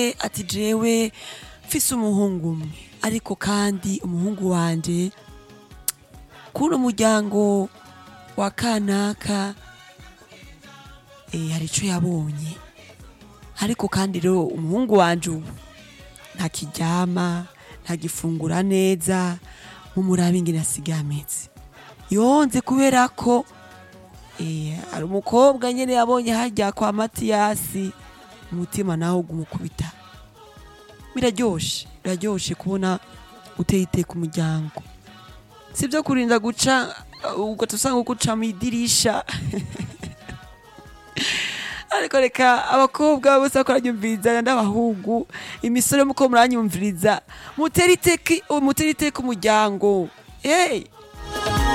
ati jewe mfise umuhungu umwe ariko kandi umuhungu wanje kuno muryango wa kanaka eh, hari ico yabonye ariko kandi rero umuhungu wanje ubu ntakiryama ntagifungura neza mumurabe ingene asigaye ameze yonze kubera ko eh, hari umukobwa nyene yabonye harya kwa matiyasi umutima nawe ugumukubita biraryoshe biraryoshe kubona uteye iteka umuryango si byo kurinda guca ugahita usanga uguca mu idirisha ariko reka abakobwa bose bako baranyumviriza n'abahungu imisore muko muranyumviriza mutere iteka mutere iteka umuryango hey,